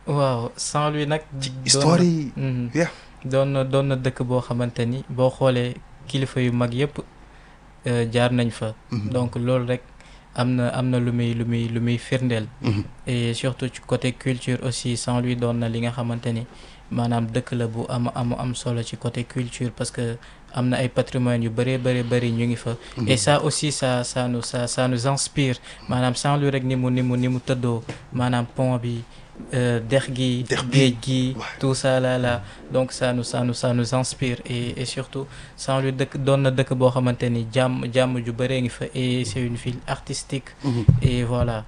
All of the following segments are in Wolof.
waaw Saint-Louis nag. ci doon histoire na- yi. Mhm. yeah. doon na doon na dëkk boo xamante ni boo xoolee kilifa yu mag yëpp euh, jaar nañ fa. Mhm. donc loolu rek am na am na lu muy lu muy lu muy firndeel. Mhm. et surtout ci côté culture aussi Saint-Louis doon na li nga xamante ni maanaam dëkk la bu am am am solo ci côté culture parce que am na ay patrimoine yu bëree bëri bëri ñu ngi fa. et ça aussi ça ça nous ça ça nous inspire maanaam Saint-Louis rek ni mu ni mu ni mu tëddoo maanaam pont bi euh, dex gi. Dex bi, géej gi ouais. tout ça là là donc ça nous ça nous ça nous inspire et et surtout Saint-Louis dëkk doon na dëkk boo xamante ni jàmm jàmm ju bëree ngi fa et c'est une ville artistique. Mhm. et voilà.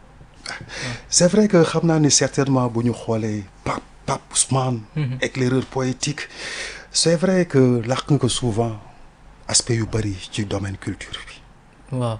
c'est vrai que xam naa ni certainement bu ñu xoolee Pape Pape Ousmane. Mhm. éclaireur poétique c'est vrai que làq nga ko souvent aspect yu bëri ci domaine culture bi. waaw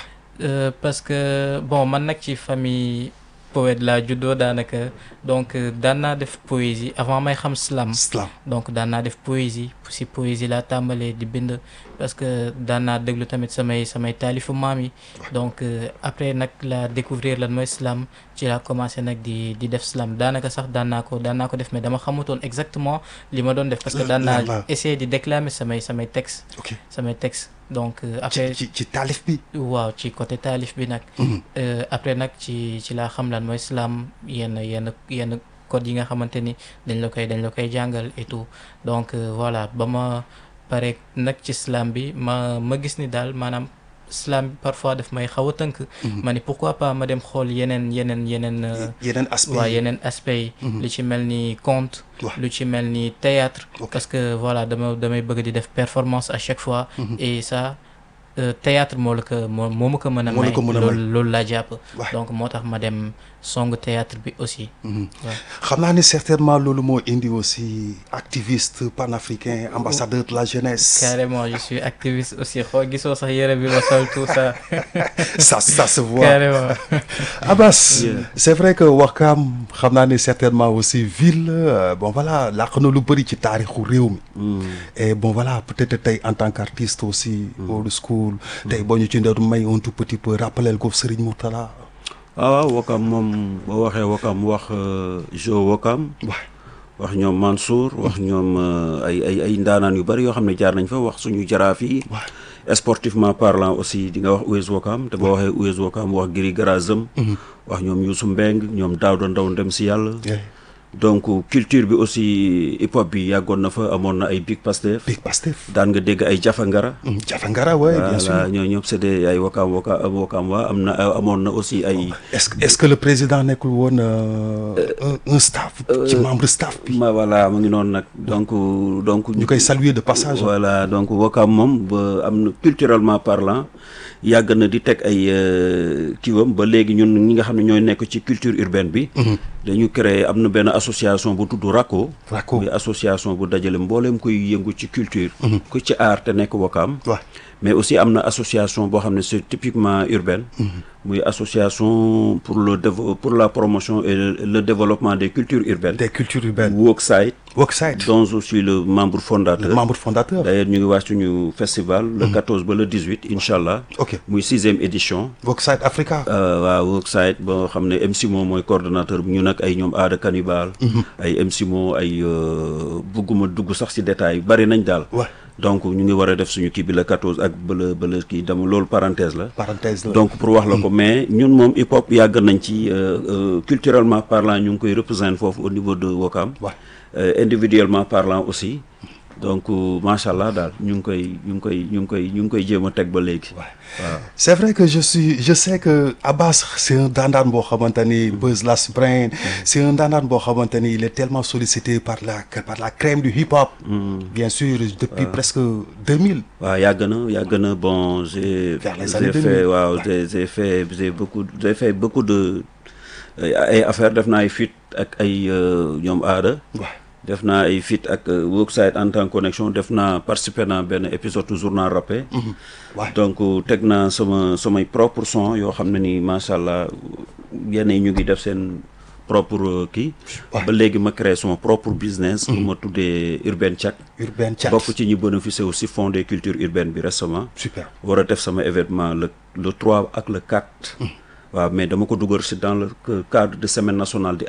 Euh, parce que bon man nag ci famille poète laa juddoo daanaka donc euh, daan naa def poésie avant may xam slam slam donc daan naa def poésie si poésie laa tàmbalee di bind parce que daan naa déglu tamit samay samay taalifu maam yi donc euh, après nag la découvrir lan mooy slam ci laa commencé nag di di def slam daanaka sax daan naa ko daan naa ko def mais dama xamutoon exactement li ma doon def parce que daan Lan naa la. essayer di déclamer samay samay texte ok samay texte donc euh, ci après ci ci taalif bi. waaw ci côté taalif bi nag Mhm. Euh, après nag ci ci laa xam lan mooy slam yenn yenn yenn code yi nga xamante ni dañ la koy dañ la koy jàngal et tout donc euh, voilà ba ma pare nag ci slam bi ma ma gis ni daal maanaam slam bi parfois daf may xaw a tënk ma ni pourquoi pas ma dem xool yeneen yeneen yeneen euh, yeneen aspect waa yi. yeneen aspect yi Mhm. lu ci mel ni conte Ouais. lu ci mel ni théâtre Ok. parce que voilà dama damay bëgg di def performance à chaque fois Mhm. et ça euh, théâtre moo la ko moo moo ma ko mën a Moo la may ko mën a may. loolu loolu laa jàpp Ouais. donc moo tax ma dem song théâtre bi aussi Mhm. Ouais. xam naa ni certainement loolu moo indi aussi activiste panafricain ambassadeur de la jeunesse. carrément je suis activiste aussi xoo gisoo sax yére bi ma sol tout ça ça ça se voit. carrément Abbas Yeah. c'est vrai que Wakam xam naa ni certainement aussi ville euh, bon voilà làq na lu bëri ci taarixu réew mi. et bon voilà peut-être tey en tant qu'artiste aussi. old school. tey boo ñu ci ndoon may un tout petit peu rappelel ko Serigne Mourtala. ah waaw Wakam moom boo waxee Wakam wax Jo Wakam waaw wax ñoom Mansour wax ñoom euh, ay ay ay ndaanaan yu bari yoo xam ne jaar nañ fa wax suñu jaraaf yi waaw sportivement parlant aussi di nga wax US Wakam te boo waxee US Wakam wax Giri Garazem wax ñoom Youssou Mbeng ñoom Daouda Ndaw ndem si yàlla yeah. donc culture bi aussi hip hop bi yàggoon na fa amoon na ay Big Pastef Big Pastef. daan nga dégg ay Jafangara Mm, Jafangara ouais, bien sûr. voilà ñoo ñëpp c'est des ay Wakam Wakam Wakam waa am na amoon na aussi ay est-ce que est-ce que le président nekkul woon euh, un, un staff. ci membre staff bi. ma voilà mu ngi noonu nag donc donc ñu koy saluer de passage. voilà donc Wakam moom ba am na culturellement parlant yàgg na di teg ay euh, kiiwam ba léegi ñun ñi nga xam ne ñooy nekk ci culture urbaine bi dañu créer am na benn association bu tudd RACO Raco. muy association bu dajale mbooleem koy yëngu ci culture ku ci art te nekk Wakam waaw mais aussi am na association boo xam ne c'est typiquement urbaine muy association pour le dévo- pour la promotion et le, le développement des cultures urbaines des cultures urbaines. Workside Workside. dont je suis le membre fondateur le membre fondateur. d'ailleurs ñu ngi waaj suñu festival le 14 ba le 18 incha allah ok muy sixième édition Workside Africa. euh, waa Workside boo xam ne MC Mo mooy coordonnateur bi ñu nag ay ñoom aada cannibal ay MC Mo ay euh, bugguma dugg sax ci détails bari nañ daal Ouais. donc ñu ngi war a def suñu kii bi le 14 ak ba le ba le kii dama loolu parenthèse la parenthèse la. donc pour wax la ko mais ñun moom hip hop yàgg nañ ci euh, euh, culturellement parlant ñu ngi koy représenter foofu au niveau de Wakam Ouais. Euh, individuellement parlant aussi donc euh, macha allah daal ñu ngi koy ñu ngi koy ñu ngi koy ñu ngi koy jéem a teg ba léegi. Ouais. waaw c'est vrai que je suis je sais que Abbas c'est un dandaan boo xamante ni Buzz Las Brain c'est un dandaan boo xamante ni il est tellement sollicité par la par la crème du hip hop. bien sûr depuis presque 2000. waaw yàgg na yàgg na bon j'ai Vers les j'ai années fait 2000. waaw Ouais. j'ai j'ai fait j'ai beaucoup j'ai fait beaucoup de ay affaires def naa ay feat ak ay euh, ñoom aada. waaw def naa ay feat ak euh, Workside en tant que connexion def naa participer naa benn épisode journal rappé. Ouais. donc teg naa sama samay propre son yoo xam ne ni macha allah yenn yi ñu ngi def seen propre euh, kii. Ouais. ba léegi ma créé sama propre business. bu ma tuddee Urbain Chat. Urbain Chat. bokk ci ñi bénéficier aussi fonds des cultures urbaines bi récemment. super. war a def sama événement le le 3 ak le 4. waaw mais dama ko dugal si dans le cadre de semaine nationale di